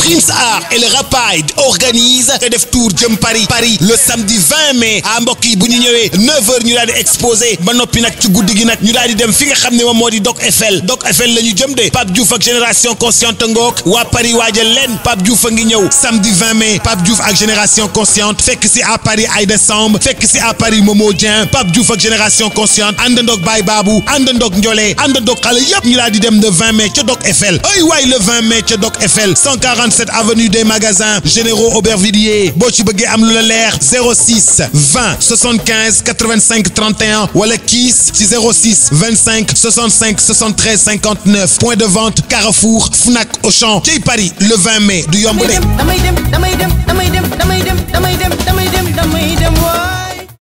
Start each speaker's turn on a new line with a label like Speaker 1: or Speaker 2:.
Speaker 1: Prince Art et le Rapide organise te def tour jëm Paris Paris le samedi 20 mai ah mbokk yi bu ñu ñëwee 9h ñu daal di exposé ba noppi nag ci guddi gi nag ñu daal di dem fi nga xam ne moom moo di Doc Eiffel Doc Eiffel la ñu jëm de Pape Diouf ak génération consciente ngook waa Paris waajal leen Pape Diouf a ngi ñëw samedi 20 mai Pape Diouf ak génération consciente fekk si à Paris Aïda Samb fekk si à Paris Momo Dieng Pape Diouf ak génération consciente àndandoog Baye Babou àndandoog Ndiolé àndandoog xale yépp ñu daal di dem le 20 mai ca Doc Eiffel ay waay le 20 mai ca Doc Eiffel 147 avenue des magasins généraux Aubervilliers boo ci bëggee am lu la leer 06 20 75 85 31 wala kiis ci 06 25 65 73 59 point de vente Carrefour Fnac Auchan ci Paris le 20 mai du yomb de.
Speaker 2: damay dem damay dem damay dem damay dem damay dem